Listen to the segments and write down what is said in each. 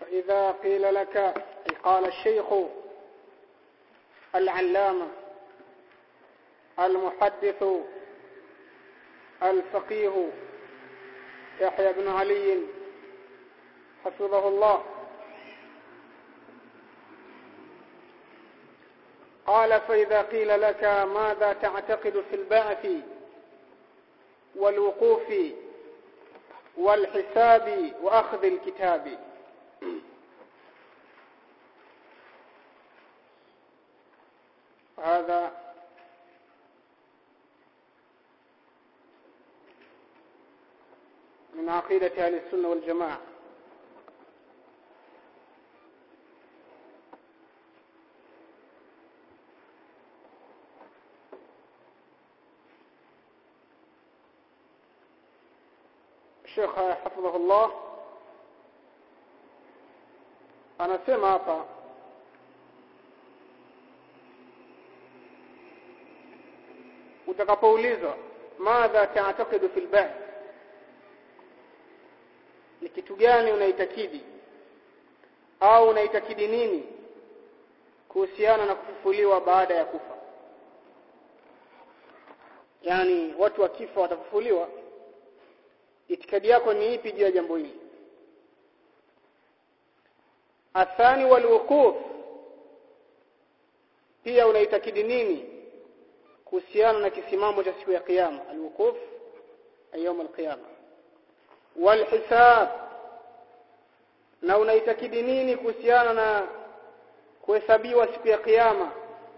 فإذا قيل لك أي قال الشيخ العلامة المحدث الفقيه يحيى بن علي حفظه الله قال فإذا قيل لك ماذا تعتقد في البعث والوقوف والحساب وأخذ الكتاب هذا من عقيدة أهل السنة والجماعة الشيخ حفظه الله anasema hapa utakapoulizwa madha taatakidu fil ba'th ni kitu gani unaitakidi au unaitakidi nini kuhusiana na kufufuliwa baada ya kufa yani watu wakifa watafufuliwa itikadi yako ni ipi juu ya jambo hili athani walwuquf pia unaitakidi nini kuhusiana na kisimamo cha siku ya kiyama alwuquf ayyam alqiyama walhisab na unaitakidi nini kuhusiana na kuhesabiwa siku ya kiyama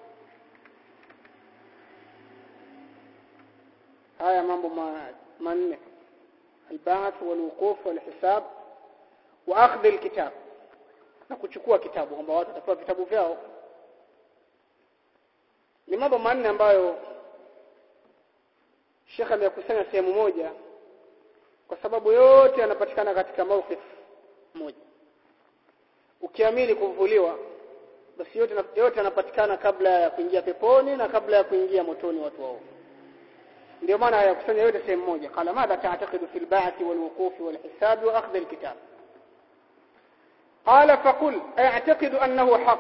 haya mambo manne البعث والوقوف والحساب واخذ الكتاب na kuchukua kitabu kwamba watu watapewa vitabu vyao ni mambo manne ambayo Sheikh amekusanya sehemu moja kwa sababu yote yanapatikana katika mawqif moja ukiamini kuvuliwa basi yote yote yanapatikana kabla ya kuingia peponi na kabla ya kuingia motoni watu wao ndio maana yakusanya yote sehemu moja qala madha ta'taqidu fil ba'thi wal wuqufi wal hisab wa akhdh al kitab qala faqul a'taqidu annahu haqq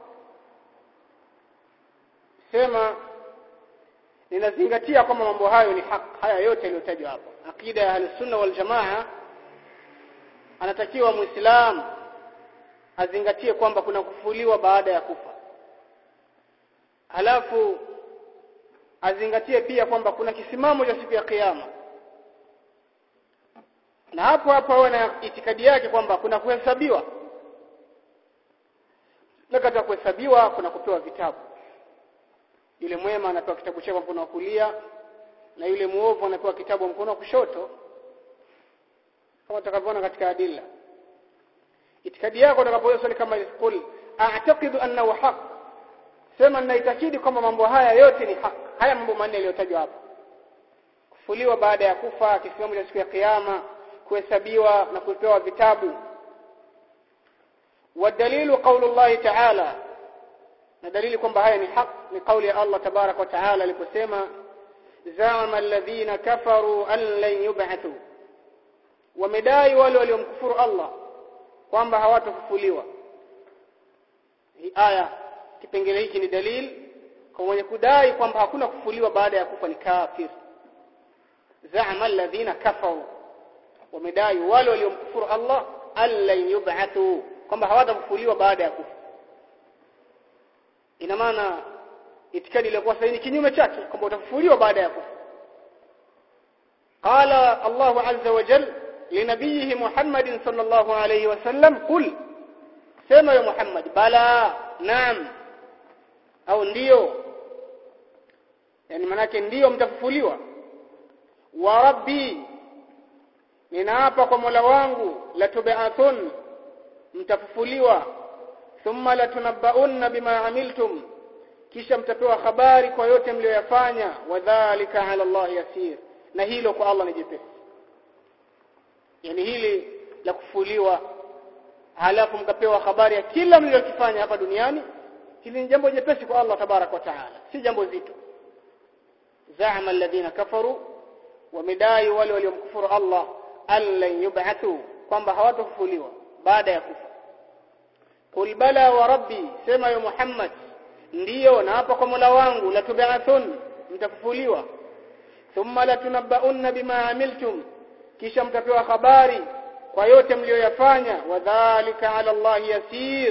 sema ninazingatia kwamba mambo hayo ni haki haya yote yaliyotajwa hapo akida ya ahlus-sunna wal jamaa anatakiwa muislam azingatie kwamba kuna kufuliwa baada ya kufa halafu azingatie pia kwamba kuna kisimamo cha siku ya kiyama na hapo hapo awe na itikadi yake kwamba kuna kuhesabiwa na katika kuhesabiwa kuna kupewa vitabu yule mwema anapewa kitabu chake mkono wa kulia na yule muovu anapewa kitabu mkono wa kushoto kama tutakavyoona katika adilla itikadi yako utakapoulizwa swali kama qul a'taqidu annahu haqq sema ninaitakidi kwamba mambo haya yote ni haki haya mambo manne yaliyotajwa hapa kufuliwa baada ya kufa kisimamo cha siku ya kiyama kuhesabiwa na kupewa vitabu wadalilu qaulu Allah ta'ala na dalili kwamba haya ni haki ni kauli ya Allah tabarak wa taala aliposema zama alladhina kafaru an lan yub'athu wamedai wale waliomkufuru Allah kwamba hawatafufuliwa hii aya kipengele hiki ni dalili kwa mwenye kudai kwamba hakuna kufufuliwa baada ya kufa ni kafir zama alladhina kafaru wamedai wale waliomkufuru Allah allan yub'athu kwamba hawatafufuliwa baada ya kufa ina maana itikadi iliyokuwa sahihi kinyume chake kwamba utafufuliwa baada ya kufa qala Allah azza wa jalla linabiyihi Muhammadin sallallahu alayhi wasallam qul sema ya Muhammad bala naam au ndiyo yani manake ndiyo mtafufuliwa wa rabbi ninaapa kwa Mola wangu la tub'athun mtafufuliwa thumma latunabbaunna bima amiltum kisha mtapewa habari kwa yote mlioyafanya wadhālika 'ala Allah yasir na hilo kwa Allah ni jepesi yani hili la kufuliwa halafu mkapewa habari ya kila mlilokifanya hapa duniani hili ni jambo jepesi kwa Allah tabarak wa taala si jambo zito za'ama alladhina kafaru wamedai wale waliomkufuru Allah allan yub'athu kwamba hawatafufuliwa baada ya kufa qul bala wa rabbi sema ya Muhammad ndiyo na hapa kwa Mola wangu la tub'athun mtafufuliwa thumma latunabbaunna bima amiltum kisha mtapewa habari kwa yote mliyoyafanya wadhālika 'ala Allah yasir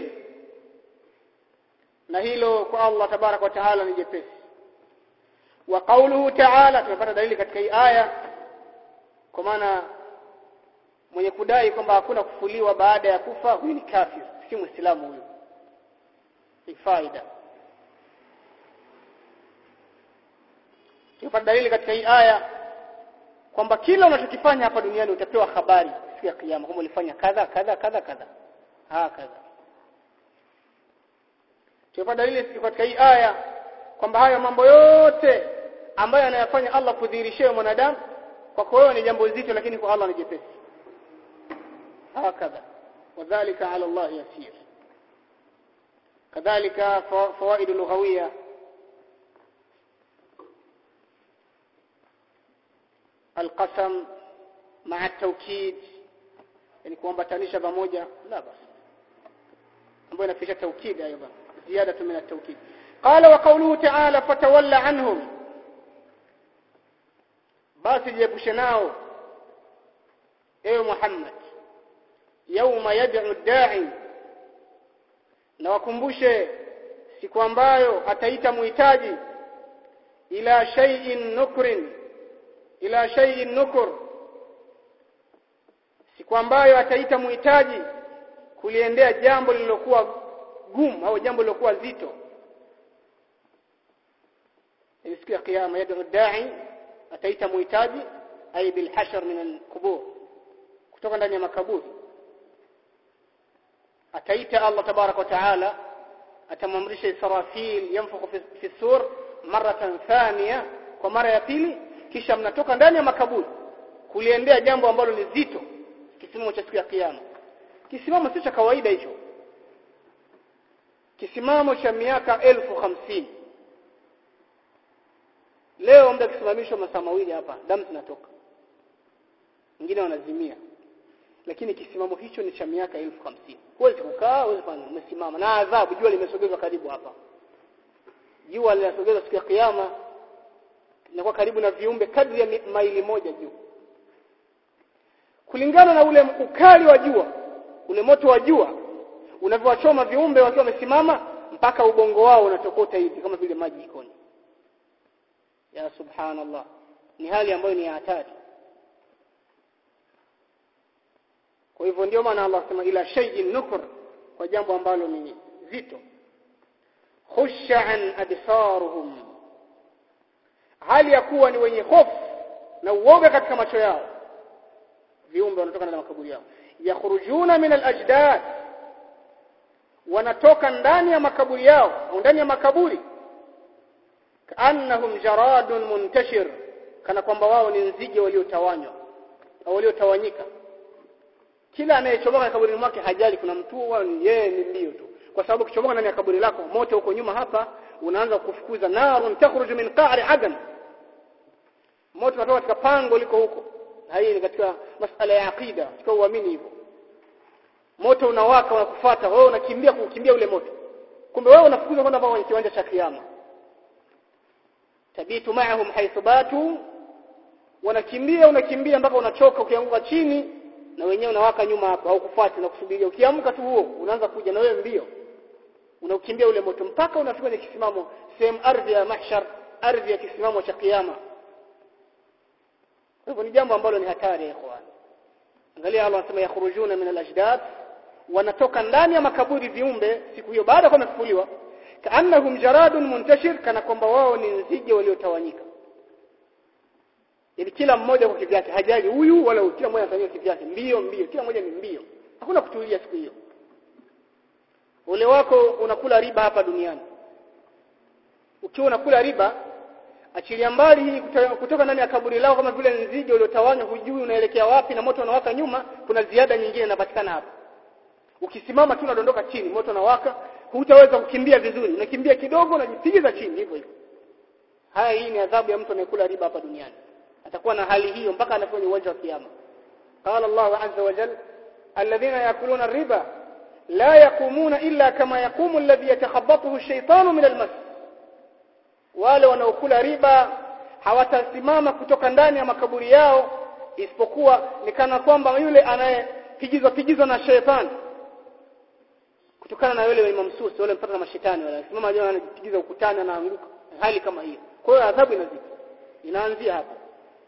na hilo kwa Allah tabarak wa taala ni jepesi wa qawluhu ta'ala tumepata dalili katika hii aya kwa maana mwenye kudai kwamba hakuna kufuliwa baada ya kufa huyu ni kafir si muislamu huyu ni faida tumepata dalili katika hii aya kwamba kila unachokifanya hapa duniani utapewa habari siku ya kiyama kwamba ulifanya kadha kadha kadha kadha ha kadha tumepata dalili katika hii aya kwamba haya mambo yote ambayo anayafanya Allah kudhihirishia mwanadamu kwa wewe ni jambo zito lakini kwa Allah ni jepesi hakadha wadhālika 'ala Allah yasir kadhalika fawaid lughawiyya القسم مع التوكيد يعني kuambatanisha pamoja la basi ambayo inafisha taukid ايضا زياده من التوكيد قال وقوله تعالى فتولى عنهم basi jiepushe nao ewe Muhammad yauma yad'u da'i na wakumbushe siku ambayo ataita muhitaji ila shay'in nukrin ila shay'in nukur siku ambayo ataita muhitaji kuliendea jambo lililokuwa gumu au jambo lililokuwa zito siku ya kiyama yad'u da'i ataita muhitaji ay bil hashr min al qubur kutoka ndani ya makaburi ataita Allah tabarak wa taala atamamrisha Israfil yanfukhu fi, fi sur maratan thaniya kwa mara ya pili kisha mnatoka ndani ya makaburi kuliendea jambo ambalo ni zito kisimamo cha siku ya kiyama kisimamo sio cha kawaida hicho kisimamo cha miaka elfu hamsini leo mda kisimamishwa masaa mawili hapa damu zinatoka wengine wanazimia lakini kisimamo hicho ni cha miaka elfu hamsini huwezi kukaa huwezi kufanya umesimama na adhabu jua limesogezwa karibu hapa jua linasogezwa siku ya kiyama linakuwa karibu na viumbe kadri ya maili moja juu kulingana na ule ukali wa jua ule moto wa jua unavyowachoma viumbe wakiwa wamesimama mpaka ubongo wao unatokota hivi kama vile maji jikoni ya subhanallah ni hali ambayo ni hatari kwa hivyo ndio maana Allah sema ila shay'in nukur kwa jambo ambalo ni zito khusha an absaruhum hali ya kuwa ni wenye hofu na uoga katika macho yao viumbe wanatoka ndani ya makaburi yao yakhrujuna min al-ajdad wanatoka ndani ya makaburi yao au ndani ya makaburi kaannahum jaradun muntashir kana kwamba wao ni nzige waliotawanywa au waliotawanyika kila anayechomoka kaburini mwake hajali kuna mtu wao ni yeye ni mbio tu kwa sababu kichomoka ndani ya kaburi lako moto huko nyuma hapa unaanza kufukuza narun takhruju min qa'ri adan moto unatoka katika pango liko huko na hii ni katika masala ya aqida katika uamini hivyo moto unawaka unakufuata wewe unakimbia kukimbia ule moto kumbe wewe unafukuza kwenda mpaka kwenye kiwanja cha kiyama tabitu ma'ahum haythu batu wanakimbia unakimbia mpaka unachoka ukianguka chini na wenyewe unawaka nyuma hapo haukufuati na kusubiria ukiamka tu huo unaanza kuja na wewe mbio unakimbia ule moto mpaka unafika kwenye kisimamo sehemu ardhi ya mahshar ardhi ya kisimamo cha kiyama hivyo ni jambo ambalo ni hatari ya ikhwan angalia Allah anasema yakhrujuna min al-ajdad wanatoka ndani ya makaburi viumbe siku hiyo baada ya kufufuliwa kaannahum jaradun muntashir kana kwamba wao ni nzige waliotawanyika yani kila mmoja kwa kivyake hajali huyu wala kila mmoja anafanyia kivyake mbio mbio kila mmoja ni mbio hakuna kutulia siku hiyo ule wako unakula riba hapa duniani ukiwa unakula riba achilia mbali hii kutoka ndani ya kaburi lao kama vile nzige uliotawanywa hujui unaelekea wapi na moto unawaka nyuma kuna ziada nyingine inapatikana hapa ukisimama tu unadondoka chini moto unawaka hutaweza kukimbia vizuri unakimbia kidogo unajipigiza chini hivyo hivyo haya hii ni adhabu ya mtu anayekula riba hapa duniani atakuwa na hali hiyo mpaka anafanya uwanja wa kiyama qala Allah azza wa jalla alladhina yakuluna riba la yaqumuna illa kama yaqumu alladhi yatakhabbathu ash-shaytanu min al-mas wale wanaokula riba hawatasimama kutoka ndani ya makaburi yao isipokuwa ni kana kwamba yule anayepigizwa pigizwa na shetani kutokana na yule mamsusi wale mpaka na mashetani wale simama jana anajipigiza ukutani anaanguka hali kama hiyo kwa hiyo adhabu inazidi inaanzia hapo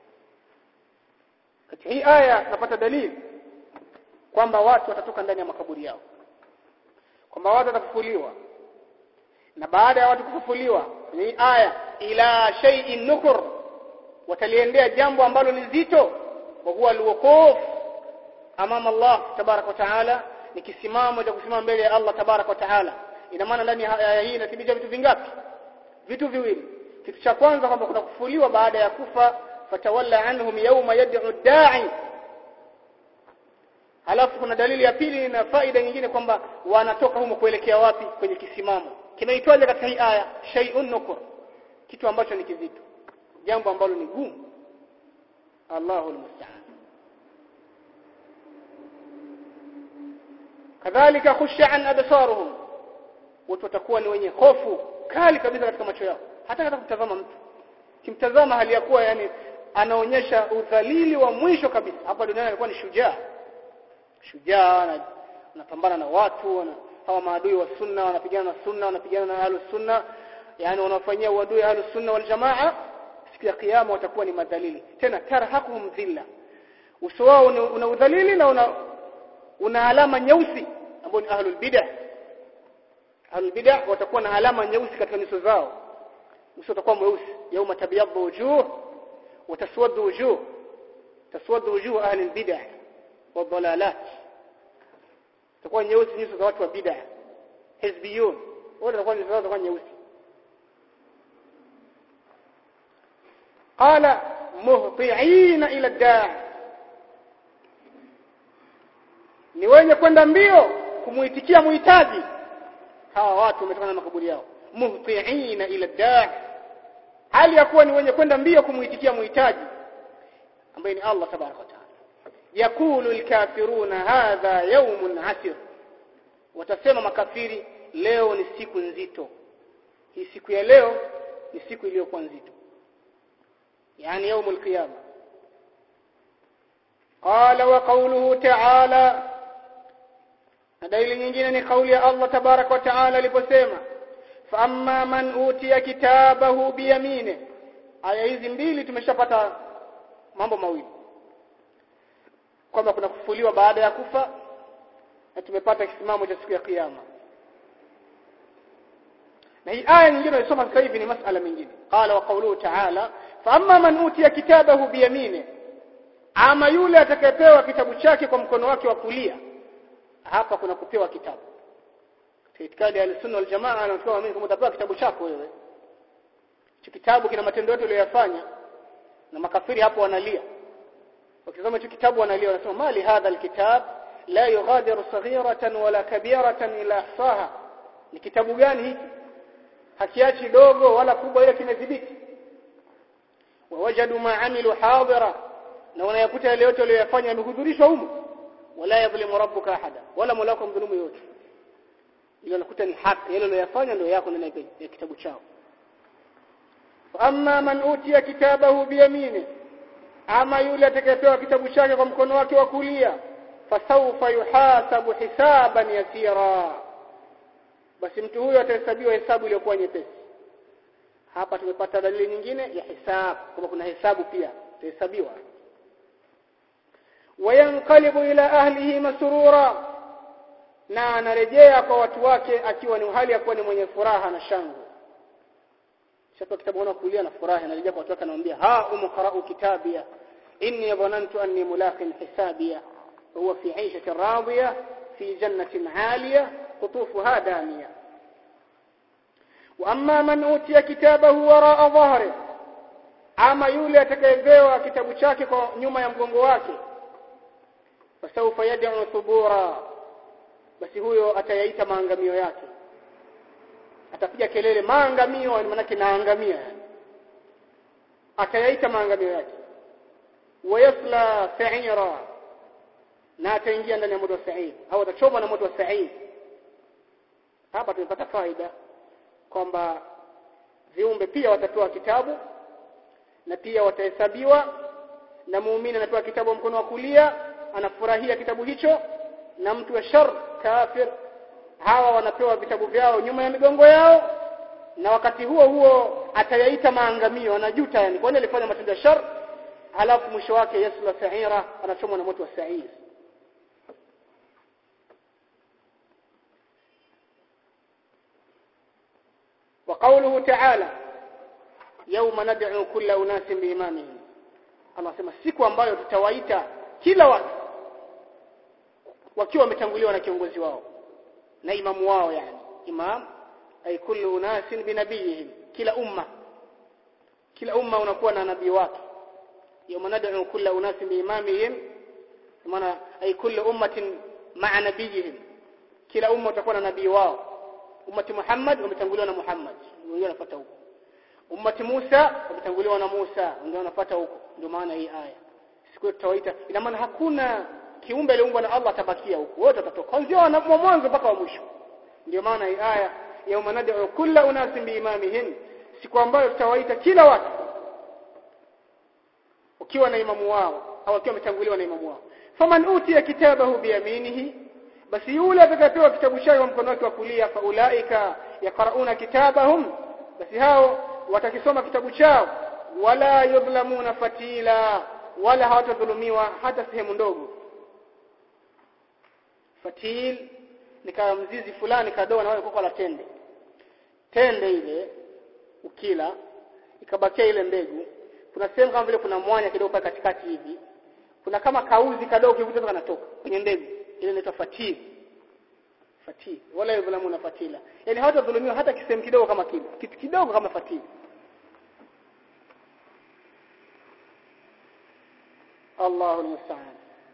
katika hii aya napata dalili kwamba watu watatoka ndani ya makaburi yao kwamba watu watafufuliwa na baada ya watu kufufuliwa kwenye hii aya ila shay'in nukur wataliendea jambo ambalo ni zito wa huwa alwuquf amama Allah tabarak wa taala ni kisimamo cha kusimama mbele ya Allah tabarak wa taala ina maana ndani ya aya hii inathibitisha vitu vingapi vitu viwili kitu cha kwanza kwamba kuna kufufuliwa baada ya kufa fatawalla anhum yawma yad'u da'i halafu kuna dalili ya pili na faida nyingine kwamba wanatoka humo kuelekea wapi kwenye kisimamo kinaitwaje katika hii aya shay'un nukur kitu ambacho ni kizito jambo ambalo ni gumu Allahu almusta'an kadhalika khushan absaruhum watu watakuwa ni wenye hofu kali kabisa katika macho yao hata hata kumtazama mtu kimtazama hali ya kuwa yani anaonyesha udhalili wa mwisho kabisa hapa duniani alikuwa ni shujaa shujaa anapambana na watu wana, hawa maadui wa sunna wanapigana na sunna wanapigana na ahlus sunna yani wanafanyia uadui ahlus sunna wal jamaa siku ya kiyama watakuwa ni madhalili tena tarhaquhum dhilla uso wao una udhalili na una una alama nyeusi ambao ni ahlul bid'ah ahlul bid'ah watakuwa na alama nyeusi katika nyuso zao uso utakuwa mweusi yauma tabyaddu wujuh wa taswaddu wujuh taswaddu wujuh ahli albid'ah wa dhalalat itakuwa nyeusi nyuso za watu wa bid'ah hizbiyun wote watakuwa nyuso zao zitakuwa nyeusi qala muhti'ina ila ad-da'i ni wenye kwenda mbio kumuitikia muhitaji hawa watu wametokana na makaburi yao muhti'ina ila ad-da'i hali ya kuwa ni wenye kwenda mbio kumuitikia muhitaji ambaye ni Allah tabaraka wa taala yakulu alkafiruna hadha yawmun asir watasema makafiri leo ni siku nzito hii siku ya leo ni siku iliyokuwa nzito yani yaumul qiyama qala wa qawluhu ta'ala na dalili nyingine ni kauli ya Allah tabarak wa taala aliposema fa amma man utiya kitabahu biyamine aya hizi mbili tumeshapata mambo mawili kwamba kuna kufufuliwa baada ya kufa na tumepata kisimamo cha siku ya kiyama na hii aya nyingine tunasoma sasa hivi ni masala mengine qala wa qawluhu ta'ala fa amma man utiya kitabahu biyamine ama yule atakayepewa kitabu chake kwa mkono wake wa kulia hapa kuna kupewa kitabu itikadi ya sunna wal jamaa anatoa waamini kama utapewa kitabu chako wewe hicho kitabu kina matendo yote uliyofanya na makafiri hapo wanalia wakisoma hicho kitabu wanalia wanasema mali hadha alkitab la yughadiru saghiratan wala kabiratan ila ahsaha ni kitabu gani hiki hakiachi dogo wala kubwa ile kimedhibiti wawajadu ma amilu hadira na wanayakuta yale yote waliyofanya yamehudhurishwa humo wala yadhlimu rabbuka ahada wala mulaka mdhulumu yote ile unakuta ni haki yale uliyofanya ndio yako ndani ya kitabu chao amma man utiya kitabahu biyamini ama yule atakayepewa kitabu chake kwa mkono wake wa kulia fasawfa yuhasabu hisaban yasira basi mtu huyo atahesabiwa hesabu iliyokuwa nyepesi hapa tumepata dalili nyingine ya hisabu kwamba kuna hesabu pia itahesabiwa wayanqalibu ila ahlihi masrura na anarejea kwa watu wake akiwa ni hali ya kuwa ni mwenye furaha na shangwe shaka kitabu na kulia na furaha anarejea kwa watu wake anamwambia ha umqra'u kitabia inni dhanantu anni mulaqin hisabia huwa fi 'ishatin radiyah fi jannatin 'aliyah qutufuha daniyah واما من اوتي كتابه وراء ظهره ama yule atakayepewa kitabu chake kwa nyuma ya mgongo wake fasawfa yad'u thubura basi huyo atayaita maangamio yake atapiga kelele maangamio ni maana naangamia atayaita maangamio yake wayasla sa'ira na ataingia ndani ya moto wa sa'id au atachoma na moto wa sa'id hapa tumepata faida kwamba viumbe pia watapewa kitabu na pia watahesabiwa na muumini anapewa kitabu mkono wa kulia anafurahia kitabu hicho na mtu wa shar kafir hawa wanapewa vitabu vyao nyuma ya migongo yao na wakati huo huo atayaita maangamio anajuta yani kwani alifanya matendo ya shar halafu mwisho wake Yesu la sa'ira anachomwa na moto wa sa'ir وقوله تعالى يوم ندعو كل اناس بامامهم Allah sema siku ambayo tutawaita kila watu wakiwa wametanguliwa na kiongozi wao na imamu wao yani imam ay kullu unasin binabiyihim kila umma kila umma unakuwa na nabii wake yawma nad'u kulla unasin biimamihim maana ay kullu ummatin ma'a nabiyihim kila umma utakuwa na nabii wao ummati Muhammad wametanguliwa na Muhammad wengine wanafuata huko ummati Musa wametanguliwa na Musa wengine wanafuata huko ndio maana hii aya siku tutawaita ina maana hakuna kiumbe aliumbwa na Allah atabakia huko wote watatoka kuanzia mwanzo mpaka wa mwisho ndio maana hii aya yauma nad'u kulla unasin biimamihim siku ambayo tutawaita kila watu ukiwa na imamu wao au akiwa ametanguliwa na imamu wao faman utiya kitabahu biyaminihi basi yule atakayepewa kitabu chake kwa mkono wake wa kulia faulaika yaqrauna kitabahum basi hao watakisoma kitabu chao wala yudhlamuna fatila wala hawatadhulumiwa hata sehemu ndogo fatil ni kama mzizi fulani kadogo na koko la tende tende ile ukila ikabakia ile mbegu kuna sehemu kama vile kuna mwanya kidogo pale katikati hivi kuna kama kauzi kadogo kivuta kanatoka kwenye mbegu ile inaitwa fatil fatil wala yudhlamuna fatila yani hawatadhulumiwa hata kisehemu kidogo kama kile kitu kidogo kama fatil الله المستعان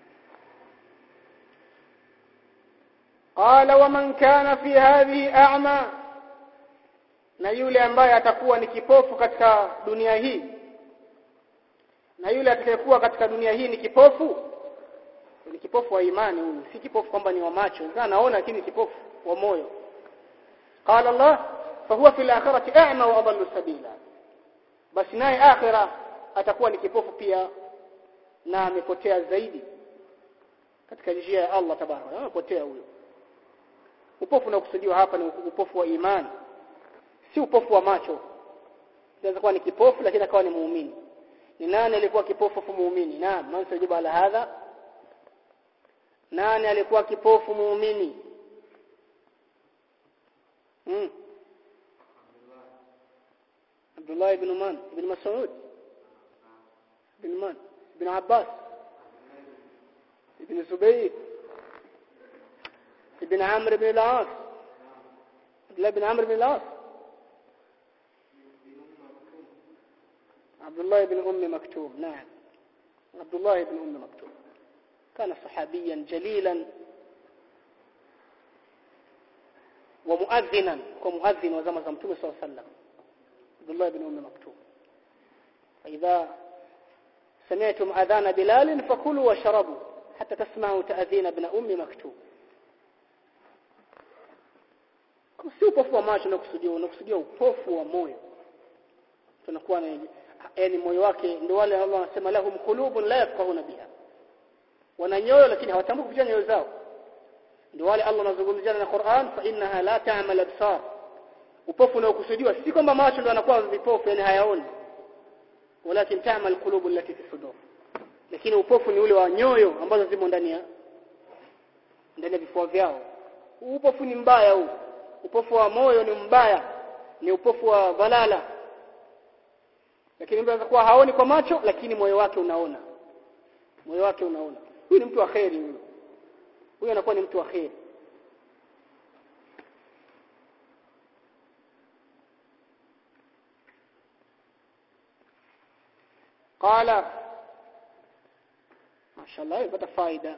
قال ومن كان في هذه أعمى na yule ambaye atakuwa ni kipofu katika dunia hii na yule atakayekuwa katika dunia hii ni kipofu ni kipofu wa imani huyu si kipofu kwamba ni wa macho ndio anaona lakini kipofu wa moyo qala Allah fahuwa fil akhirati a'ma wa adallu sabila basi naye akhira atakuwa ni kipofu pia na amepotea zaidi katika njia ya Allah tabaraka amepotea huyo upofu unaokusudiwa hapa ni upofu wa imani si upofu wa macho inaweza kuwa ni kipofu lakini akawa ni muumini ni nani alikuwa kipofu fu muumini naam man sajibu ala hadha nani alikuwa kipofu muumini hmm. Abdullah ibn Man ibn Mas'ud ibn Man ibn Abbas ibn Zubayr ibn Amr ibn al-As Abdullah ibn Amr ibn al-As عبد الله بن أم مكتوم نعم عبد الله بن أم مكتوم كان صحابيا جليلا ومؤذنا ومؤذن وزم زمتم صلى الله عليه وسلم عبد الله بن أم مكتوم فإذا سمعتم أذان بلال فكلوا وشربوا حتى تسمعوا تأذين ابن أم مكتوم si upofu wa macho unakusudia unakusudia upofu wa moyo tunakuwa na yani moyo wake ndio wale Allah anasema lahum qulubun la yafqahuna biha wana nyoyo lakini hawatambui kupitia nyoyo zao ndio wale Allah anazungumzia na Qur'an fa innaha la ta'mal absar upofu unaokusudiwa si kwamba macho ndio yanakuwa vipofu yani hayaoni walakin ta'mal qulubu allati fi sudur lakini upofu ni ule wa nyoyo ambazo zimo ndani ya ndani ya vifua vyao upofu ni mbaya huu upofu wa moyo ni mbaya ni upofu wa dhalala lakini mtu anaweza kuwa haoni kwa macho lakini moyo wake unaona moyo wake unaona huyu ni mtu wa kheri huyu huyu anakuwa ni mtu wa kheri قال ما شاء الله يبقى فائده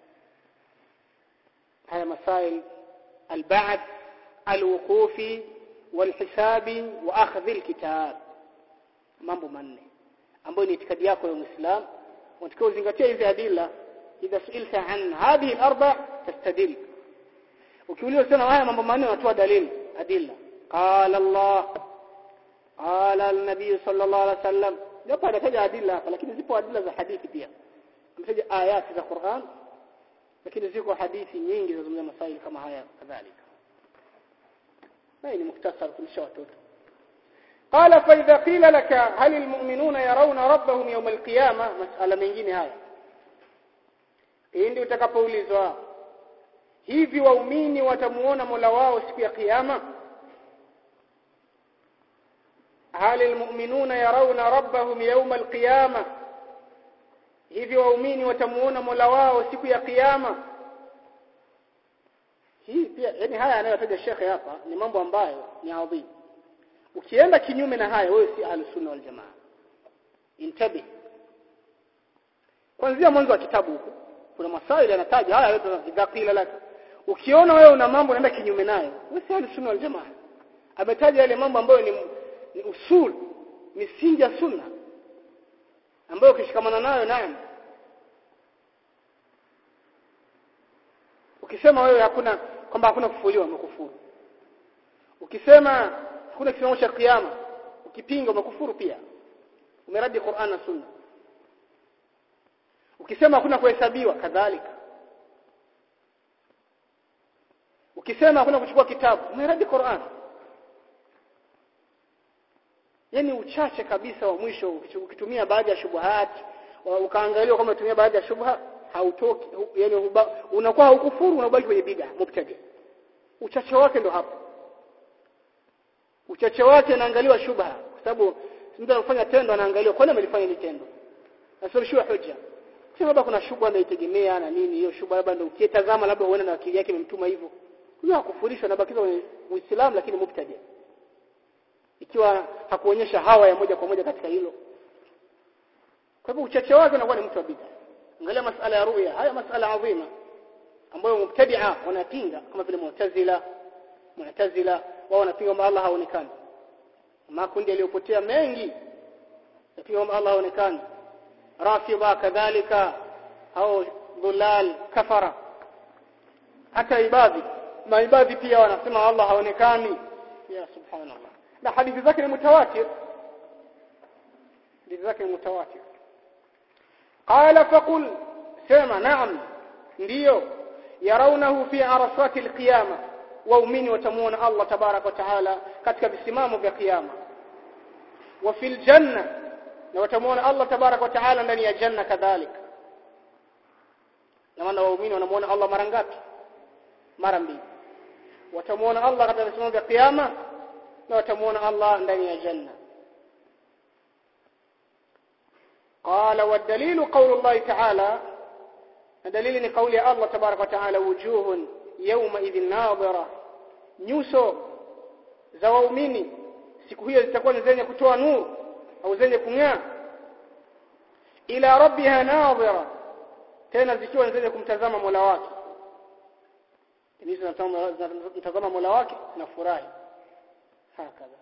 هذا مسائل البعث الوقوف والحساب واخذ الكتاب mambo manne ambayo ni itikadi yako ya Muislam unatakiwa uzingatie hizi adila idha suilta an hadhihi al-arba tastadil ukiuliza sana haya mambo manne unatoa dalili adilla qala Allah qala an-nabiy sallallahu alaihi wasallam japo anataja adilla hapa lakini zipo adilla za hadithi pia ametaja ayati za Qur'an lakini ziko hadithi nyingi zinazungumzia masaili kama haya kadhalika na ni mukhtasar kulisha watoto قال فإذا قيل لك هل المؤمنون يرون ربهم يوم القيامة مسألة mengine haya ndio utakapoulizwa hivi waumini watamuona Mola wao siku ya kiyama هل المؤمنون يرون ربهم يوم القيامة hivi waumini watamuona Mola wao siku ya kiyama hii pia yani haya anayotaja shekhe hapa ni mambo ambayo ni adhimu ukienda kinyume na haya wewe si ahlus sunna wal jamaa intabi kuanzia mwanzo wa kitabu huko kuna masaili yanataja haya yote zidakila laka ukiona wewe una mambo unaenda kinyume nayo wewe si ahlus sunna wal jamaa ametaja yale mambo ambayo ni, ni usul misingi ya sunna ambayo ukishikamana nayo naam ukisema wewe hakuna kwamba hakuna kufuliwa umekufuru ukisema hakuna kisimamo cha kiyama ukipinga umekufuru pia umeradi Qur'an na Sunna ukisema hakuna kuhesabiwa kadhalika ukisema hakuna kuchukua kitabu umeradi Qur'an yani uchache kabisa wa mwisho ukitumia baadhi ya shubuhat ukaangalia kama unatumia baadhi ya shubha hautoki yani unakuwa haukufuru unabaki kwenye bid'a mubtadi uchache wake ndo hapo uchache wake anaangaliwa shubha kwa sababu mtu anafanya tendo anaangaliwa kwani amelifanya hili tendo asirushiwa hoja sio labda kuna shubha anaitegemea na nini hiyo shubha labda ndio ukitazama labda uone na akili yake imemtuma hivyo huyo hakufurishwa na bakiza kwenye Uislamu lakini mubtadi ikiwa hakuonyesha hawa ya moja kwa moja katika hilo kwa hivyo uchache wake unakuwa ni mtu wa bid'a angalia masala ya ruya haya masala adhima ambayo mubtadi'a wanapinga kama vile mu'tazila mu'tazila wao wanapinga kwamba Allah haonekani makundi yaliyopotea mengi yapinga kwamba Allah haonekani rafidha kadhalika au dhulal kafara hata ibadhi maibadhi pia wanasema Allah haonekani ya subhanallah na hadithi zake ni mutawatir hadithi zake ni mutawatir qala faqul sema naam ndiyo yarawnahu fi arasati alqiyama waumini watamuona Allah tabarak wa taala katika visimamo vya kiyama wa fil janna na watamuona Allah tabarak wa taala ndani ya janna kadhalika na maana waumini wanamuona Allah mara ngapi mara mbili watamuona Allah katika visimamo vya kiyama na watamuona Allah ndani ya janna قال والدليل قول الله تعالى دليل قول الله تبارك وتعالى وجوه يومئذ ناظرة nyuso za waumini siku hiyo zitakuwa ni zenye kutoa nuru au zenye kung'aa ila rabbiha nadhira tena zikiwa ni zenye kumtazama Mola wake hizo zinatazama Mola wake na furahi hakadha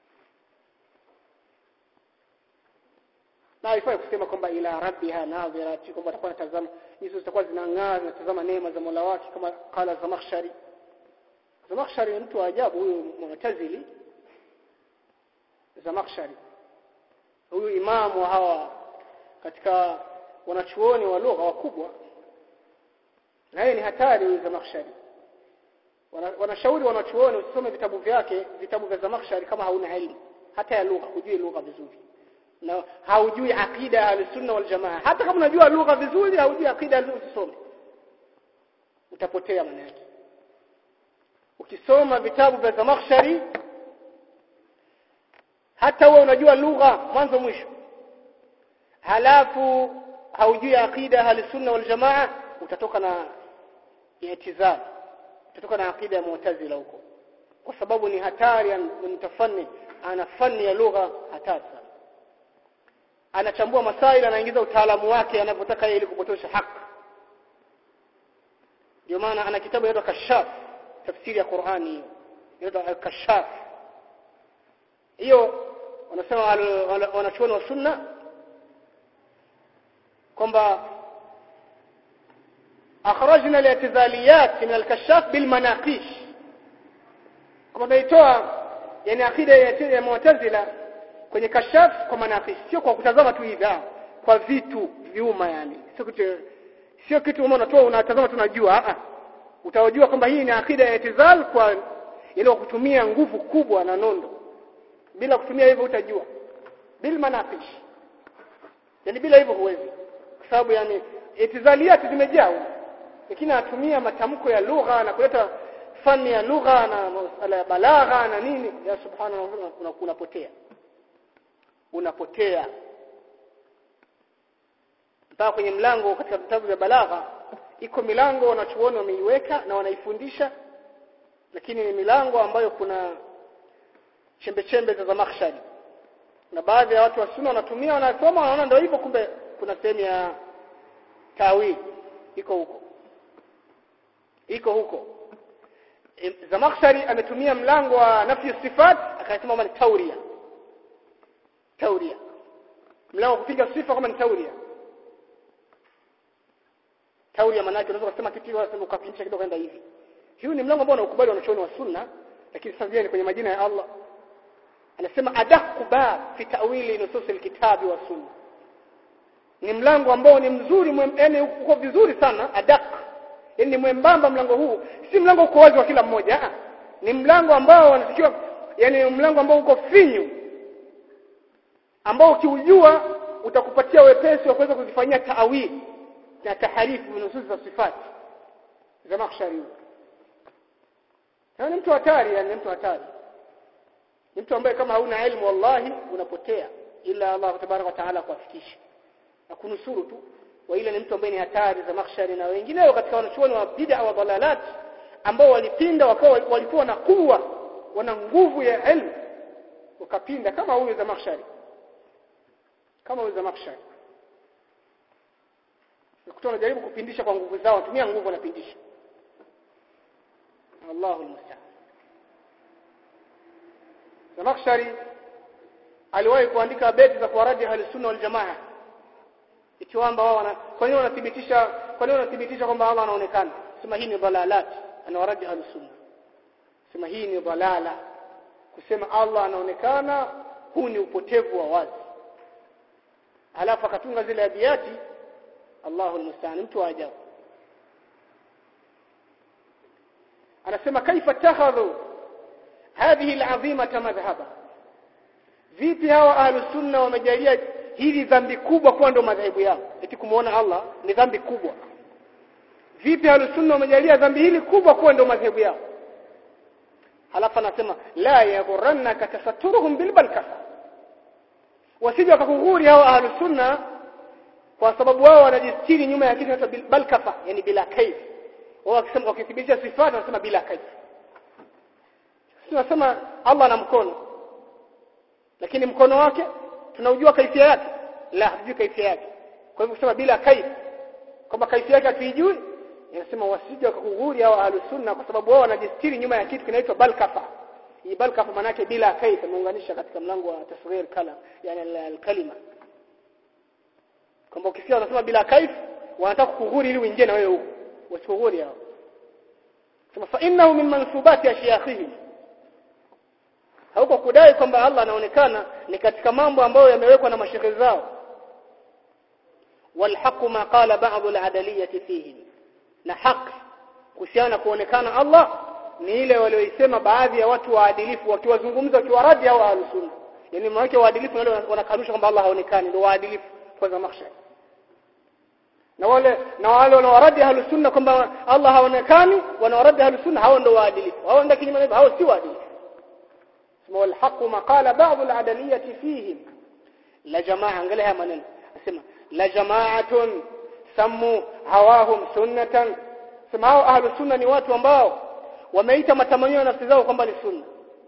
na haifai kusema kwamba ila rabbiha nadhira kwamba atakuwa anatazama hizo zitakuwa zinang'aa zinatazama neema za Mola wake kama kala Zamakhshari Zamakhshari ni mtu wa ajabu huyu Mu'tazili Zamakhshari huyu imamu wa hawa katika wanachuoni wa lugha wakubwa na yeye ni hatari huyu Zamakhshari wanashauri wanachuoni usisome vitabu vyake vitabu vya Zamakhshari kama hauna elimu hata ya lugha hujui lugha vizuri na haujui akida al-sunna wal jamaa hata kama unajua lugha vizuri haujui akida usisome utapotea maana yake ukisoma vitabu vya Zamakhshari hata wewe unajua lugha mwanzo mwisho halafu haujui akida al-sunna wal jamaa utatoka na i'tizal utatoka na akida ya mu'tazila huko kwa sababu ni hatari mtafanni ana fani ya lugha hatari sana anachambua masaili anaingiza utaalamu wake anavyotaka yeye ili kupotosha haki ndio maana ana kitabu inaitwa Kashaf tafsiri ya Qur'ani hiyo inaitwa Kashaf hiyo wanasema wanachuoni wa sunna kwamba akhrajna al-i'tizaliyat min al-kashaf bil manaqish kama tunaitoa yani akida ya mu'tazila kwenye kashaf kwa manaqish sio kwa kutazama tu hivi kwa vitu viuma yani sio kitu sio kitu umeona unatoa unatazama tunajua a utajua kwamba hii ni akida ya itizal kwa ile kutumia nguvu kubwa na nondo bila kutumia hivyo utajua bil manaqish yani bila hivyo huwezi kwa sababu yani itizaliyati zimejaa lakini anatumia matamko ya lugha na kuleta fani ya lugha na masala ya balagha na nini ya subhanallah unapotea unapotea mpaka kwenye mlango katika vitabu vya balagha iko milango wanachuoni wameiweka na wanaifundisha lakini ni milango ambayo kuna chembe chembe za zamakhshari na baadhi ya watu wa sunna wanatumia wanasoma wanaona ndio hivyo kumbe kuna sehemu ya tawili iko huko iko huko e, Zamakhshari ametumia mlango wa nafi sifat akasema kama ni tauria tauria mlango kupinga sifa kama ni tauria tauria maana yake unaweza kusema kitu unasema ukapindisha kidogo kwenda hivi hiyo ni mlango ambao unaukubali wanachuoni wa sunna lakini sasa ni kwenye majina ya Allah anasema adaku ba fi ta'wili nusus alkitabi wa sunna ni mlango ambao ni mzuri yani uko vizuri sana adak yani mwembamba mlango huu si mlango uko wazi wa kila mmoja ni mlango ambao wanatakiwa yani mlango ambao uko finyu ambao ukiujua utakupatia wepesi wa kuweza kuzifanyia taawili na taharifu nusus za sifati za makhshari ni mtu hatari yani mtu hatari ni mtu ambaye kama hauna elimu wallahi unapotea ila Allah tabaraka wa taala kuafikisha na kunusuru tu wa ile ni mtu ambaye ni hatari za makhshari na wengineo katika wanachuoni wa bid'a wa dalalat ambao walipinda wakawa walikuwa na kuwa wana nguvu ya elimu wakapinda kama huyu za makhshari kama huyu za makhshari ukuta wanajaribu kupindisha kwa nguvu zao watumia nguvu wanapindisha Allahu almusta'an Zamakhshari aliwahi kuandika beti za kuwaradi ahli sunna wal jamaa ikiwamba wao wana kwa nini wanathibitisha kwa nini wanathibitisha kwamba Allah anaonekana sema hii ni dalalat anawaradi ahli sunna sema hii ni dalala kusema Allah anaonekana huu ni upotevu wa wazi alafu akatunga zile abiyati Allahu almusta'an mtu wa ajabu anasema kaifa takhadhu hadhihi al'azimata madhhaba vipi hawa ahlus sunna wamejalia hili dhambi kubwa kuwa ndo madhehebu yao eti kumuona Allah ni dhambi kubwa vipi ahlus sunna wamejalia dhambi hili kubwa kuwa ndo madhehebu yao halafu anasema la yaghurrannaka tasatturuhum bilbalkafa wasije wakakughuri hao ahlus sunna kwa sababu wao wanajistiri nyuma ya kitu kinaitwa balkafa yani bila kaif wao wakisema wakithibitisha sifati wanasema bila kaif tunasema Allah ana mkono lakini mkono wake tunaujua kaifia yake la hatujui kaifia yake kwa hivyo kusema bila kaif kwamba kaifia yake hatuijui inasema wasije wakakughuri hao ahlus sunna kwa sababu wao wanajistiri nyuma ya kitu kinaitwa balkafa hii balkafa maana yake bila kaif ameunganisha katika mlango wa tasghir kalam yani al-kalima kwamba ukisikia wanasema bila kaif wanataka kukughuri ili uingie na wewe huko wasikughuri hao sema fa innahu min mansubati ashiyakhihim hauko kudai kwamba Allah anaonekana ni katika mambo ambayo yamewekwa na mashehe zao walhaqu ma qala ba'd al-adaliyati fihi na haki kuhusiana kuonekana Allah ni ile walioisema baadhi ya watu waadilifu wakiwazungumza wakiwaradi au ahlusunna yani maana waadilifu wale wanakanusha kwamba Allah haonekani ndio waadilifu kwa zamakhshari na wale na wale wanawaradi ahlus sunna kwamba Allah haonekani wanawaradi ahlus sunna hao ndio waadilifu hao ndio kinyume hao si waadilifu sema wal haqu ma qala ba'd al adaliyati fihim la jamaa angalia maneno asema la jama'atun sammu hawahum sunnatan sema hao ahlus sunna ni watu ambao wameita matamanio ya nafsi zao kwamba ni sunna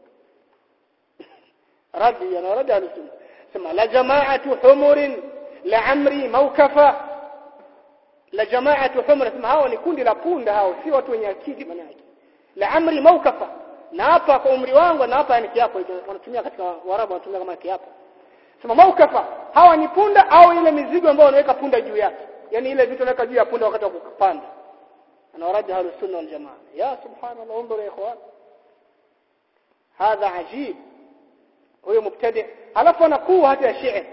radi yanaradi ahlus sunna sema la jama'atu humurin la amri mawkafa la jamaatu humra sema hao ni kundi la punda hao si watu wenye akili maana yake la amri maukafa na hapa kwa umri wangu na hapa ni kiapo wanatumia katika warabu wanatumia kama kiapo sema maukafa hawa ni punda au ile mizigo ambayo wanaweka punda juu yake yani ile vitu wanaweka juu ya punda wakati wa kupanda anawaradi ahlu sunna wal jamaa ya subhanallah انظر يا اخوان هذا عجيب huyo mubtadi alafu anakuwa hata ya shi'r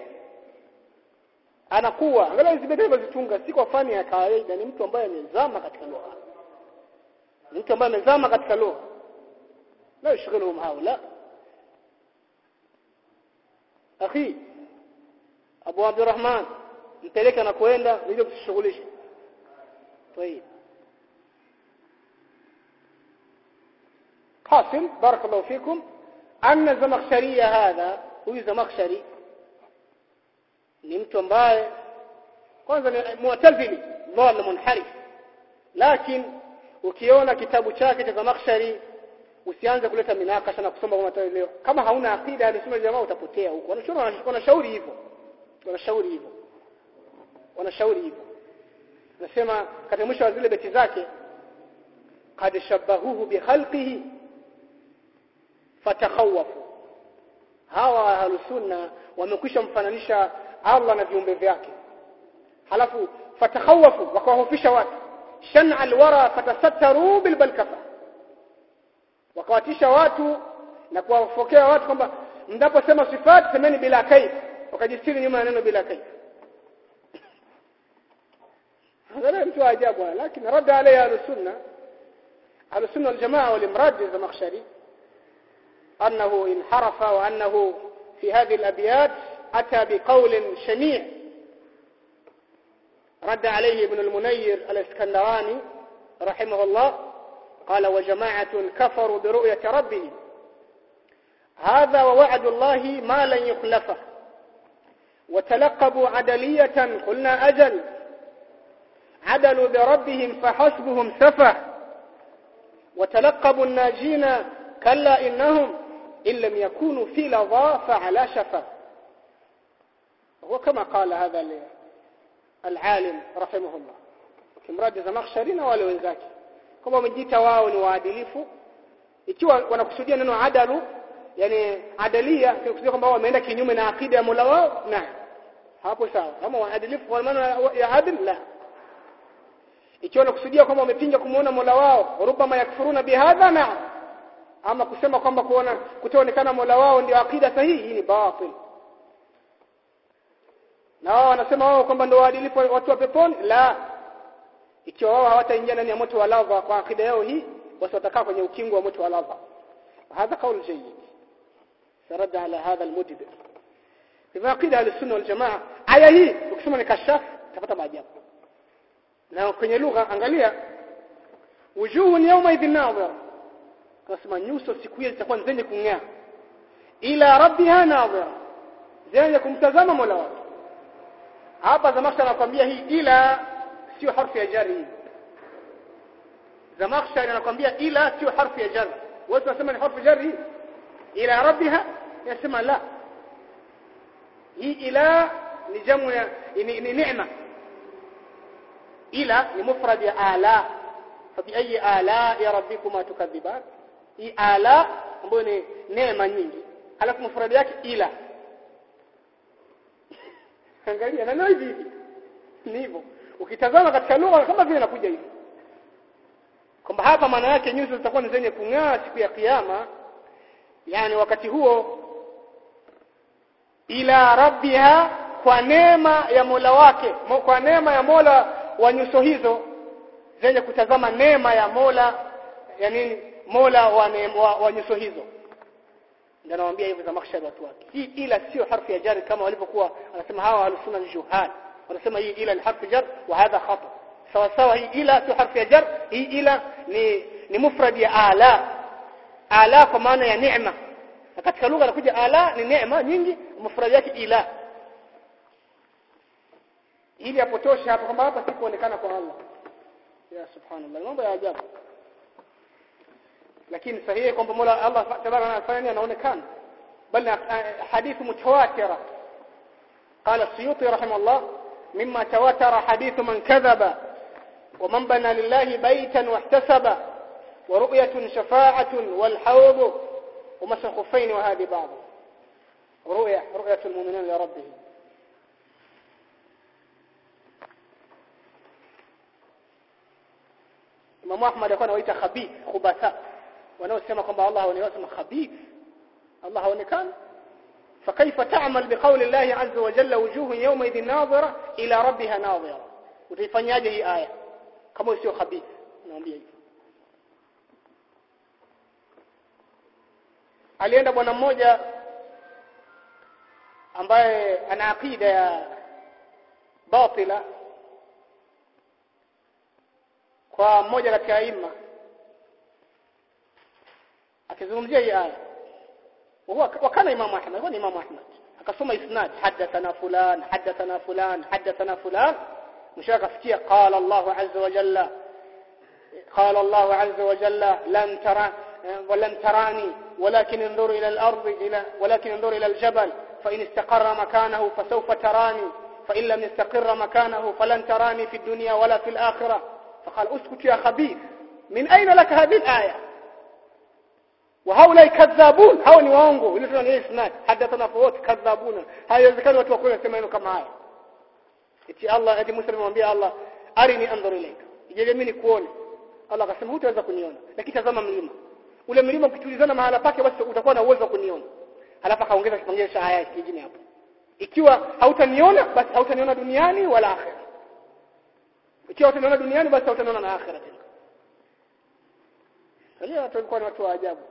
anakuwa angalia hizi bidhaa zitunga si kwa fani ya kawaida ni mtu ambaye amezama katika lugha ni mtu ambaye amezama katika lugha la yushghiluhum haula akhi Abu Abdurrahman mpeleke na kwenda ili kusishughulisha طيب حاصل بارك الله فيكم أن الزمخشري هذا هو زمخشري ni mtu ambaye kwanza ni mu'tazili dhal munharif lakini ukiona kitabu chake cha Zamakhshari usianze kuleta minakasha na kusoma kama leo kama hauna akida ya sunna jamaa utapotea huko wanashauri wanashauri hivyo wanashauri hivyo wanashauri hivyo nasema katika mwisho wa zile beti zake qad shabahuhu bi khalqihi fatakhawafu hawa ahlusunna wamekwisha mfananisha Allah na viumbe vyake halafu fatakhawafu wakawahofisha watu shan'a alwara fatasattaru bilbalkafa wakawatisha watu na kuwafokea watu kwamba mnaposema sifat semeni bila kaif wakajistiri nyuma ya neno bila kaif هذا mtu ajabu lakini rada alayhi al-sunna al-sunna wal-jamaa wal-imrad az-zamakhshari أنه انحرف وأنه في هذه الأبيات أتى بقول شنيع رد عليه ابن المنير الاسكندراني رحمه الله قال وجماعة كفروا برؤية ربهم هذا ووعد الله ما لن يخلفه وتلقبوا عدلية قلنا أجل عدلوا بربهم فحسبهم سفه وتلقبوا الناجين كلا إنهم إن لم يكونوا في لظى فعلى شفا وكما قال هذا العالم رحمه الله kimradi Zamakhshari na wale wenzake kama wamejiita wao ni waadilifu ikiwa wanakusudia neno adalu yani adalia kikusudia kwamba wameenda kinyume na akida ya Mola wao na hapo sawa kama waadilifu kwa maana ya adil la ikiwa wanakusudia kwamba wamepinga kumuona Mola wao rubama yakfuruna bihadha na ama kusema kwamba kuona kutoonekana Mola wao ndio akida sahihi hii ni batil na wao wanasema wao kwamba ndio waadilifu watu wa peponi la ikiwa wao hawataingia ndani ya moto wa lava kwa akida yao hii basi watakaa kwenye ukingo wa moto wa lava هذا قول جيد سرد على هذا المدبر في عقيده اهل السنه والجماعه aya hii ukisoma ni kashaf utapata maajabu na kwenye lugha angalia wujuhun yawma idhin nadhira kasema nyuso siku hiyo zitakuwa zenye kung'aa ila rabbiha nadhira zenye kumtazama Mola wake hapa Zamakhshari anakuambia hii ila sio harfu ya jari hii Zamakhshari anakuambia ila sio harfu ya jari wewe unasema ni harfu jari hii ila rabbiha yasema la hii ila ni jamu ya ni, ni neema ila ni mufrad ya ala fabi ala ya rabbikuma tukadhiban hii ala ambayo ni neema nyingi alafu mufrad yake ila angalia na hivi hivi ni hivyo ukitazama katika lugha kama vile inakuja hivi kwamba hapa maana yake nyuso zitakuwa ni zenye kung'aa siku ya kiyama yani wakati huo ila rabbiha kwa neema ya Mola wake kwa neema ya Mola wa nyuso hizo zenye kutazama neema ya Mola ya nini Mola wa, wa, wa nyuso hizo ndio anawaambia hivyo za makhshari watu wake hii ila sio harfu ya jari kama walivyokuwa wanasema hawa alusuna ni juhal wanasema hii ila ni harfu jar wa hadha khata sawa sawa hii ila sio harfu ya jar hii ila ni ni mufrad ya ala ala kwa maana ya neema na katika lugha inakuja ala ni neema nyingi mufrad yake ila ili apotoshe hapo kwamba hapa si kuonekana kwa Allah ya subhanallah mambo ya ajabu lakini sahihi kwamba Mola Allah tabaraka anafanya anaonekana bali hadithi mutawatira قال السيوطي رحمه الله مما تواتر حديث من كذب ومن بنى لله بيتا واحتسب ورؤية شفاعة والحوض ومسح خفين وهذه بعض رؤية رؤية المؤمنين لربهم Imam Ahmad alikuwa anawaita khabith khubatha wanaosema kwamba Allah haonekani khabith Allah haonekani فكيف تعمل بقول الله عز وجل وجوه يومئذ ناظرة إلى ربها ناظرة utaifanyaje hii aya kama sio khabith naambia hivyo alienda bwana mmoja ambaye ana akida ya batila kwa mmoja katika aima akizungumzia hii aya وهو وكان امام احمد هو امام احمد akasoma isnad hadathana fulan hadathana fulan hadathana fulan mwisho akafikia qala Allah azza wa jalla qala Allah azza wa jalla lan tara ولن تراني ولكن انظر إلى الأرض إلى ولكن انظر إلى الجبل فإن استقر مكانه فسوف تراني فإن لم يستقر مكانه فلن تراني في الدنيا ولا في الآخرة فقال اسكت يا خبيث من أين لك هذه الآية وهؤلاء كذابون hao ni waongo ile tuna ni isnad hadathana fawat kadhabuna haiwezekani watu wakule sema neno kama haya eti Allah eti Musa alimwambia Allah arini anzur ilayka ijalie mimi nikuone Allah akasema hutaweza kuniona lakini tazama mlima ule mlima ukitulizana mahala pake basi utakuwa na uwezo wa kuniona halafu akaongeza kipengele cha aya kingine hapo ikiwa hautaniona basi hautaniona duniani wala akhera ikiwa hautaniona duniani basi hautaniona na akhera tena Sasa watu walikuwa ni watu wa ajabu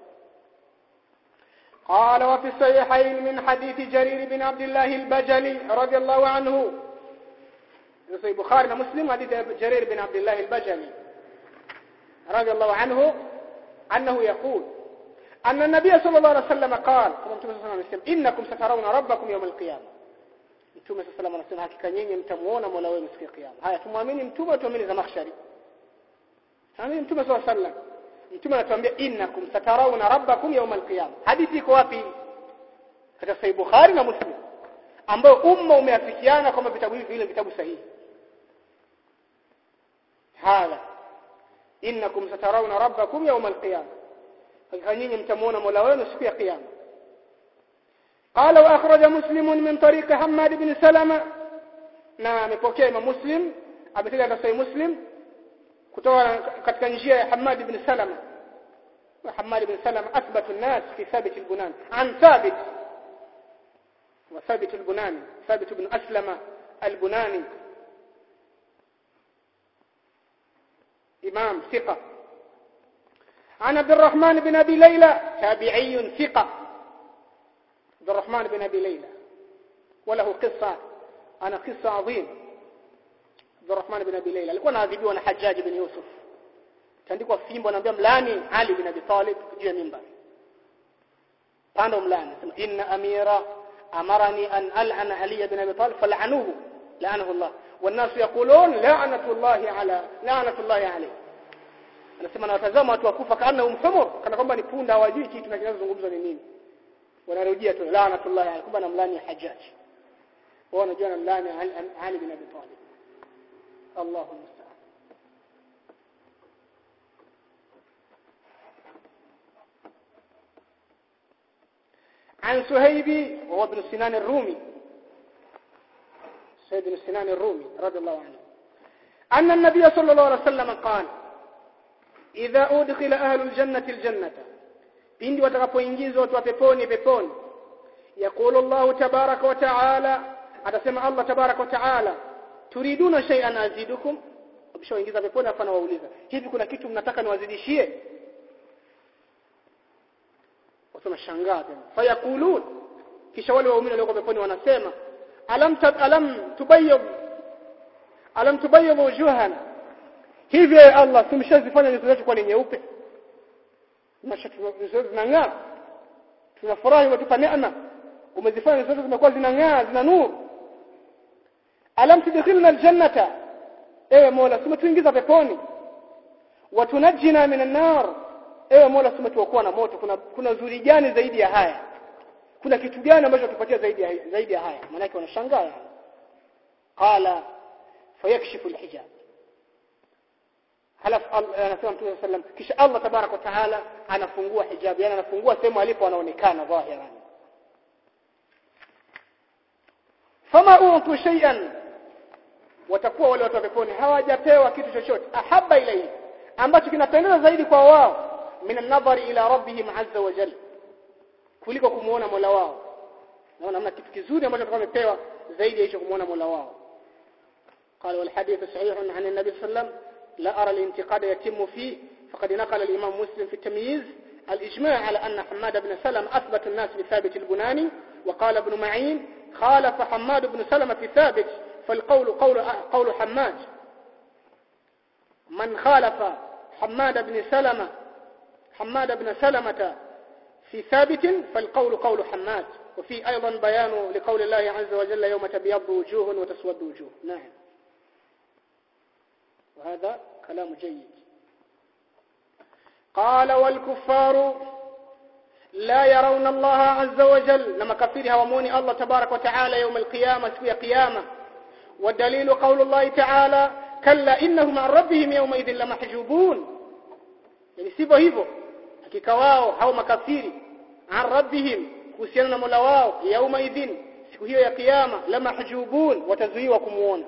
قال وفي الصحيحين من حديث جرير بن عبد الله البجلي رضي الله عنه في البخاري ومسلم حديث جرير بن عبد الله البجلي رضي الله عنه أنه يقول أن النبي صلى الله عليه وسلم قال إنكم سترون ربكم يوم القيامة mtume sasa sallam anasema hakika nyinyi mtamuona Mola wenu siku ya kiyama haya tumwamini mtume tuamini za mahshari tuamini mtume sallallahu alaihi wasallam mtume anatuambia innakum satarawna rabbakum yawm alqiyama hadithi iko wapi katika sahih bukhari na muslim ambayo umma umeafikiana kwamba vitabu hivi vile vitabu sahihi hadha innakum satarawna rabbakum yawm alqiyama hakika nyinyi mtamuona mola wenu siku ya kiyama قال واخرج مسلم من طريق حماد بن سلمة na amepokea Imam Muslim ametaja katika Sahih Muslim kutoka katika njia ya Hamad ibn Salama Hamad ibn Salama athbatu an-nas fi Thabit al-Bunan an Thabit wa Thabit al-Bunani Thabit ibn Aslama al-Bunani إمام ثقة عن عبد الرحمن بن أبي ليلى تابعي ثقة عبد الرحمن بن أبي ليلى وله قصة أنا قصة عظيم عبد الرحمن بن أبي ليلى alikuwa anaadhibiwa na Hajjaj bin Yusuf tandikwa fimbo anaambia mlani Ali bin Abi Talib juu ya mimbar pando mlani sema inna amira amarani an al'ana Ali bin Abi Talib fal'anuhu la'anahu Allah والناس يقولون لعنة الله على لعنة الله عليه anasema na watazama watu wakufa kana umhumur kana kwamba ni punda hawajui kitu kinachozungumzwa ni nini wanarejea tu laanatullah alayhi kumbe namlani hajjaj wao wanajua namlani Ali bin Abi Talib Allahu musta'an عن سهيب وهو ابن سنان الرومي سيد بن سنان الرومي رضي الله عنه أن النبي صلى الله عليه وسلم قال إذا أدخل أهل الجنة الجنة pindi watakapoingizwa watu wa peponi peponi yaqulu Allah tabaraka wa taala atasema Allah tabaraka wa taala turiduna shay'an azidukum ukishaingiza peponi hapana wauliza hivi kuna kitu mnataka niwazidishie watu nashangaa tena fayakulun kisha wale waumini walioko peponi wanasema alam tab, alam tubayyid alam tubayyid wujuhana hivi Allah tumeshazifanya nyuso zetu kwa ni nyeupe zinang'aa tunafurahi umetupa neema umezifanya nyuso zetu zimekuwa zinang'aa zina nuru alam tudkhilna aljannata ewe mola tumetuingiza peponi watunajina minan nar ewe mola tumetuokoa na moto kuna kuna zuri gani zaidi ya haya kuna kitu gani ambacho tupatia zaidi ya zaidi ya haya maana wanashangaa qala fayakshifu alhijab halafu anasema Mtume sallam kisha Allah tabarak wa taala anafungua hijab yani anafungua sehemu alipo anaonekana dhahiran fama utu shay'an watakuwa wale watu wa peponi hawajapewa kitu chochote ahabba ilayhi ambacho kinapendeza zaidi kwa wao min an-nadhari ila rabbihim azza wa jalla kuliko kumuona Mola wao naona hamna kitu kizuri ambacho kama wamepewa zaidi ya hicho kumuona Mola wao قال والحديث صحيح عن النبي صلى الله عليه وسلم لا أرى الانتقاد يتم فيه فقد نقل الإمام مسلم في التمييز الإجماع على أن حماد بن سلم أثبت الناس بثابت البناني وقال ابن معين خالف حماد بن سلمة في ثابت فالقول قول قول حماد من خالف حماد بن سلمة حماد بن سلمة في ثابت فالقول قول حماد وفي أيضا بيان لقول الله عز وجل يوم تبيض وجوه وتسود وجوه نعم وهذا كلام جيد قال والكفار لا يرون الله عز وجل لما كفير هوموني الله تبارك وتعالى يوم القيامة في قيامة والدليل قول الله تعالى كلا إنهم عن ربهم يومئذ لمحجوبون يعني sivyo hivyo hakika wao hao makafiri an rabbihim kuhusiana na Mola wao yauma idhin siku hiyo ya kiyama la mahjubun watazuiwa kumuona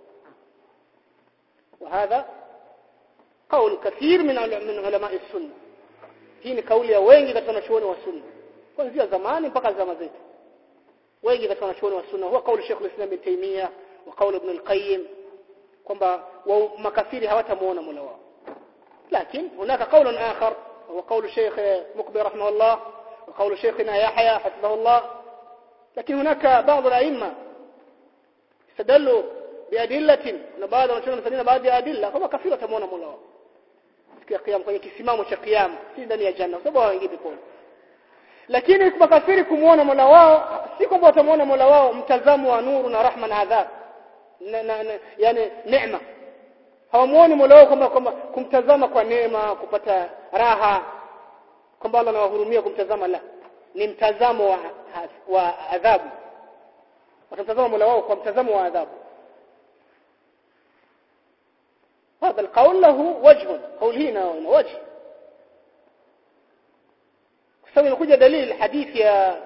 وهذا قول كثير من من علماء السنه hii ni kauli ya wengi katika wanachuoni wa sunna kuanzia zamani mpaka zama zetu wengi katika wanachuoni wa sunna huwa kauli Sheikh al-Islam Ibn Taymiyyah wa kauli Ibn al-Qayyim kwamba makafiri hawatamuona Mola wao lakini hunaka kauli akhar هو قول الشيخ مقبل رحمه الله وقول شيخنا يحيى حفظه الله لكن هناك بعض الأئمة استدلوا بأدلة na baadhi wanachona msadina baadhi ya adilla kama kafiri watamuona Mola wao siku ya kiyama kwenye kisimamo cha kiyama si ndani ya janna sababu hawaingii peponi lakini makafiri kumuona Mola wao si kwamba watamuona Mola wao mtazamo wa nuru na rahma na adhab na, na, na yani neema hawamuoni Mola wao kwamba kwamba kumtazama kwa neema kupata raha kwamba Allah anawahurumia kumtazama la ni mtazamo wa, wa adhabu watamtazama Mola wao kwa mtazamo wa adhabu هذا القول له وجه قول هنا وجه سوي نخرج دليل حديث يا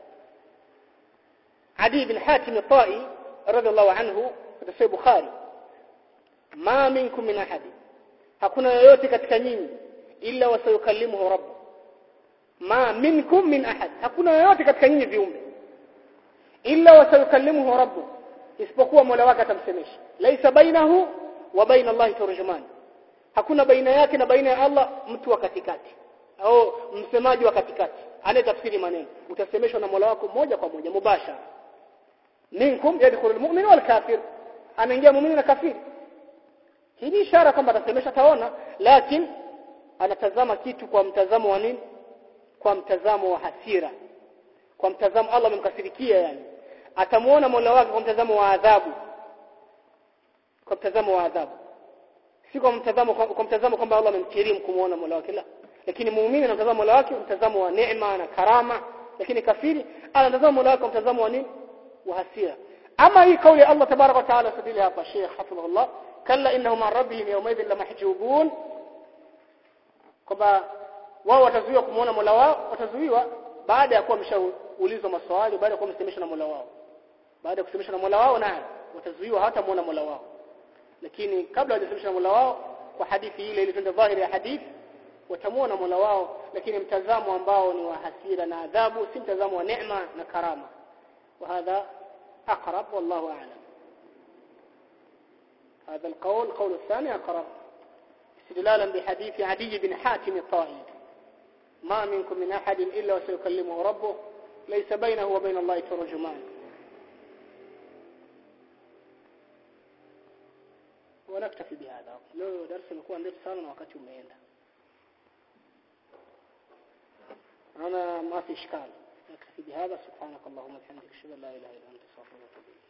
عدي بن حاتم الطائي رضي الله عنه في صحيح البخاري ما منكم من احد hakuna yoyote katika nyinyi illa wasayukallimuhu rabb ma minkum min ahad hakuna yoyote katika nyinyi viumbe illa wasayukallimuhu rabb isipokuwa Mola wake atamsemesha laisa bainahu wa baina Allah turjuman hakuna baina yake na baina ya Allah mtu wa katikati au msemaji wa katikati anayetafsiri maneno utasemeshwa na Mola wako moja kwa moja mubashara minkum yadkhulul mu'min wal kafir anaingia muumini na kafiri hii ni ishara kwamba atasemesha taona lakini anatazama kitu kwa mtazamo wa nini kwa mtazamo wa hasira kwa mtazamo Allah amemkasirikia yani atamuona Mola wake kwa mtazamo wa adhabu kwa mtazamo wa adhabu si kwa mtazamo kwa mtazamo kwamba Allah amemkirimu kumuona Mola wake la lakini muumini anatazama Mola wake mtazamo wa neema na karama lakini kafiri anatazama Mola wake kwa mtazamo wa nini wa hasira ama hii kauli ya Allah tabaraka wa taala sadili hapa Sheikh hafidhahullah kalla innahum an rabbihim yawmaidhin lamahjubun kwamba wao watazuiwa kumuona Mola wao watazuiwa baada ya kuwa wameshaulizwa maswali baada ya kuwa wamesemeshwa na Mola wao baada ya kusemeshwa na Mola wao naye watazuiwa hawatamuona Mola wao lakini kabla hawajasemeshwa na Mola wao kwa hadithi ile ile twende dhahiri ya hadithi watamuona Mola wao lakini mtazamo ambao ni wa hasira na adhabu si mtazamo wa neema na karama وهذا أقرب والله أعلم هذا القول قول الثاني أقرب استدلالا بحديث عدي بن حاتم الطائي ما منكم من أحد إلا وسيكلمه ربه ليس بينه وبين الله ترجمان ونكتفي بهذا لو درس نكون ndefu sana na wakati umeenda أنا ما في إشكال نكتفي بهذا سبحانك اللهم وبحمدك أشهد أن لا إله إلا أنت أستغفرك وأتوب إليك